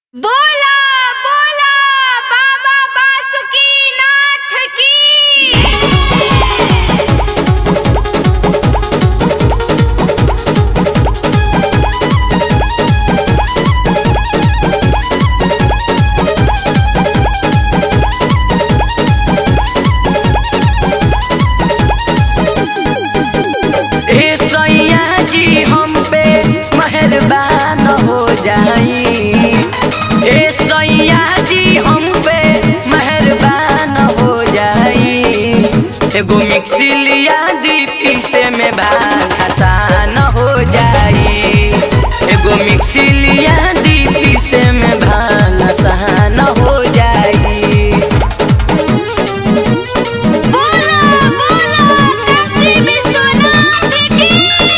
बोला बोला बाबा बासुकीनाथ की हे सैया जी हम पे मेहरबान हो जाई हे सैया जी हम पे मेहरबान हो जाई एगो मिक्सी लिया दी पीसे में भाग आसान हो जाई एगो मिक्सी लिया दी पीसे में भाग आसान हो जाई बोला बोला काशी विश्वनाथ की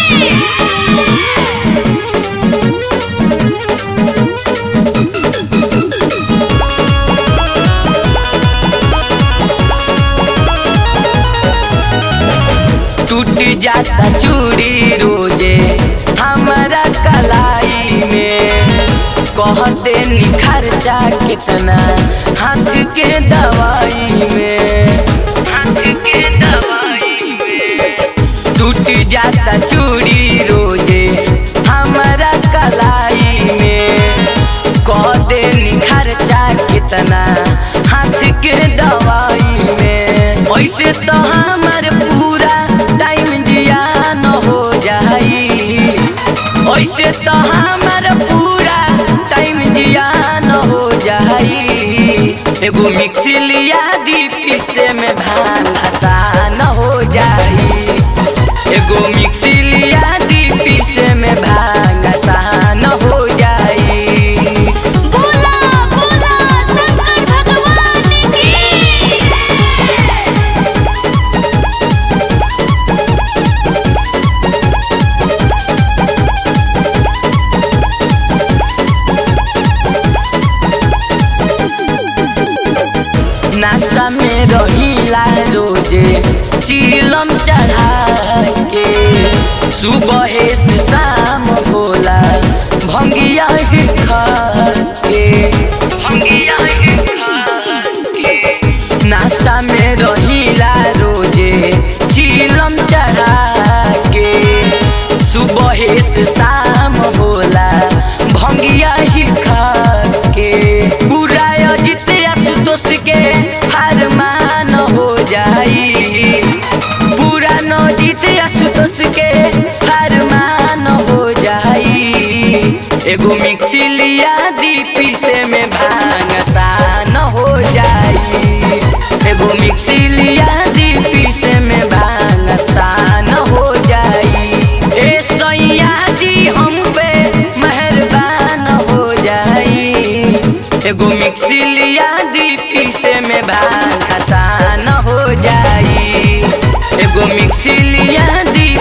टूट जाता चूड़ी रोजे हमारा कलाई में कहते खर्चा कितना हाथ के दवाई में हाथ के दवाई में टूट जाता चूड़ी रोजे हमारा कलाई में कहते खर्चा कितना हाथ के दवाई में ऐसे तो हमार पूरा टाइम जियान हो जाई ऐसे तो हमार पूरा टाइम जियान हो जाई एगो मिक्सी लिया दी पीसे में भान आसान हो जाई एगो मिक्सी लिया दी पीसे में भांग आसान हो जाई बोला बोला शंकर भगवान की नाश्ता में रहीला रोजे चिलम चढ़ा के सुबह से शाम होला भंगिया ही खा के भंगिया ही खा के नाश्ता में रहीला रोजे चिलम चढ़ा के सुबह से शाम होला भंगिया ही खा के पूरा अजित आशुतोष के हारमान हो जाई पूरा नजित आशुतोष के हारमान हो जाई एगो मिक्सी लिया दी पीसे में भांग आसान हो जाई एगो मिक्सी लिया दी पीसे में भांग आसान हो जाई ए सैया जी हम पे मेहरबान हो जाई एगो मिक्सी लिया दी पीसे में भांग आसान हो जाई एगो मिक्सी लिया दी